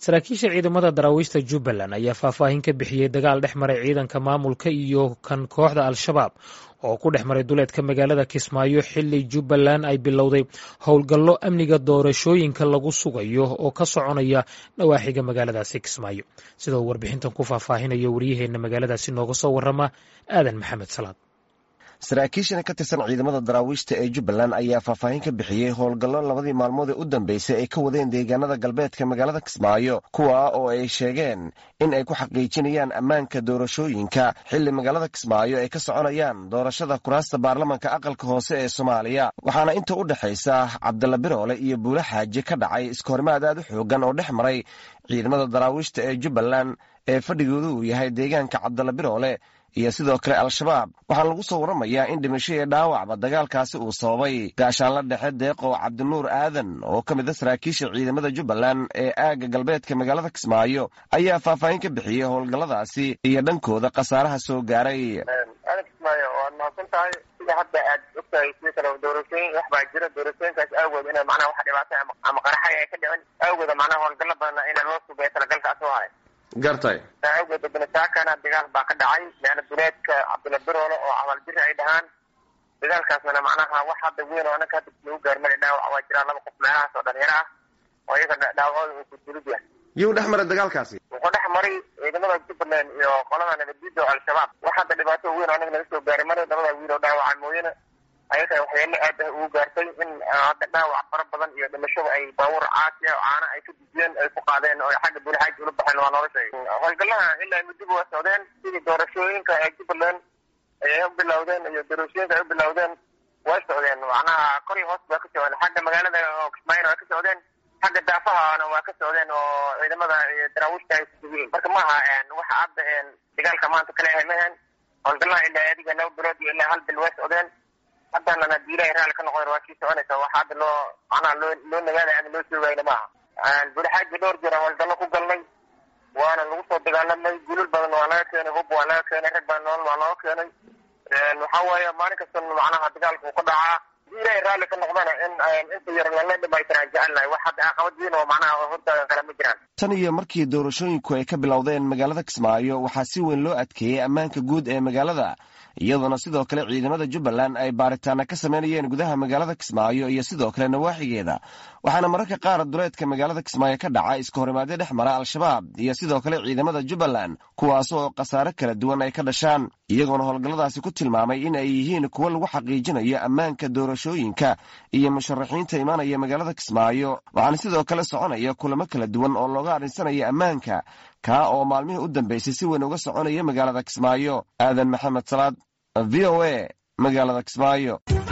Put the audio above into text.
saraakiisha ciidamada daraawiishta jubbaland ayaa faahfaahin ka bixiyey dagaal dhex maray ciidanka maamulka iyo kan kooxda al-shabaab oo ku dhex maray duleedka magaalada kismaayo xili jubbaland ay bilowday howlgallo amniga doorashooyinka lagu sugayo oo ka soconaya nawaaxiga magaaladaasi kismaayo sida uu warbixintan ku faahfaahinayo waryaheena magaaladaasi nooga soo warama aadan maxamed salaad saraakiishan ka tirsan ciidamada daraawiishta ee jubbaland ayaa faahfaahin ka bixiyey howlgallo labadii maalmood ee u dambeysay ay ka wadeen deegaanada galbeedka magaalada kismaayo kuwa oo ay sheegeen in ay ku xaqiijinayaan ammaanka doorashooyinka xili magaalada kismaayo ay ka soconayaan doorashada kuraasta baarlamanka aqalka hoose ee soomaaliya waxaana inta u dhexaysa cabdalla biroole iyo buule xaaji ka dhacay iskahorimaad aad u xoogan oo dhex maray ciidamada daraawiishta ee jubbaland ee fadhigoodu uu yahay deegaanka cabdalla biroole iyo sidoo kale al-shabaab waxaana lagu soo warramayaa in dhimasho iyo dhaawacba dagaalkaasi uu sababay gaashaanla dhexe deeqow cabdinuur aadan oo ka mid a saraakiisha ciidamada jubbaland ee aagga galbeedka magaalada kismaayo ayaa faahfaahin ka bixiyey howlgalladaasi iyo dhankooda khasaaraha soo gaaray aadan kismaayo waad mahadsan tahay sida hadda aad ogtahay sidii kale doorashooyin wax baa jira doorashooyinkaas aawood ina macnaha wax dhibaatay ama qaraxay ay ka dhicin aawooda macnaha howlgallo badanna ina loo sugeeyo talagalkaas oo hay gartay awgeeda banasaakana dagaal baa ka dhacay meana duleedka cabdilla biroole oo cabaalbiri ay dhahaan dagaalkaasna macnaha wax hadda weyn oo anaka hadda lagu gaarmada dhaawac waa jiraa laba qof meelahaas oo dhalinyaro ah oo iyaga dhaawacooda uu kudulid yahay yuu dhex maray dagaalkaasi wuxuu dhex maray ciidamada jubbaland iyo qolada nabaddiida oo al-shabaab wax hadda dhibaato weyn oo anaga naga soo gaaray maray labada wiil oo dhaawaca mooyane ayaga waxyeelo aad ah ugu gaartay in hadda dhaawac fara badan iyo dhimashada ay baabuur caasi ah oo caana ay ka dujiyeen ay ku qaadeen oo xagga buulxaaji ula baxeen waa noola sheegay howlgalaha ilaa muddoba waa socdeen sidii doorashooyinka ee jubbaland ayay u bilowdeen iyo doorashooyinka ay u bilowdeen way socdeen macnaha kor iyo hoos baa ka socdeen xagga magaalada oo kismaayona waa ka socdeen xagga daafahana waa ka socdeen oo ciidamada daraawiishta ay kusugiyiin marka maaha waxa hadda dagaalka maanta kale ahay mahan howlgalaha ilaa adiga laba bilood iyo ilaa hal bil way socdeen haddana hadii ilahay raalli ka noqon waa sii soconaysa waxa hadda loo macnaha loo loo nagaada ama loo soogayna maaha budaxaaji dhowr jeer howlgallo ku galnay waana lagu soo dagaalamay gulul badan waa laga keenay hub waa laga keenay rag badan nool waa looga keenay waxa weeye maalin kasta macnaha dagaalka uu ka dhacaa hadii ilahay raalli ka noqdana in inta yar lala dhamaytiraan jecelnahay wax hadda caqabad weyn oo macnaha hortaagan kale ma jiraan tan iyo markii doorashooyinku ay ka bilowdeen magaalada kismaayo waxaa si weyn loo adkeeyey ammaanka guud ee magaalada iyadoona sidoo kale ciidamada jubbaland ay baaritaana ka sameynayeen gudaha magaalada kismaayo iyo sidoo kale nawaaxigeeda waxaana mararka qaar duleedka magaalada kismaayo ka dhaca iskahorimaadyo dhex mara al-shabaab iyo sidoo kale ciidamada jubbaland kuwaas oo khasaare kala duwan ay ka dhashaan iyagoona howlgalladaasi ku tilmaamay in ay yihiin kuwo lagu xaqiijinayo ammaanka doorashooyinka iyo musharaxiinta imaanaya magaalada kismaayo waxaana sidoo kale soconaya kulamo kala duwan oo looga adhinsanayo ammaanka kaa oo maalmihii u dambeysay si weyn uga soconaya magaalada kismaayo aadan maxamed salaad v o a magaalada kismaayo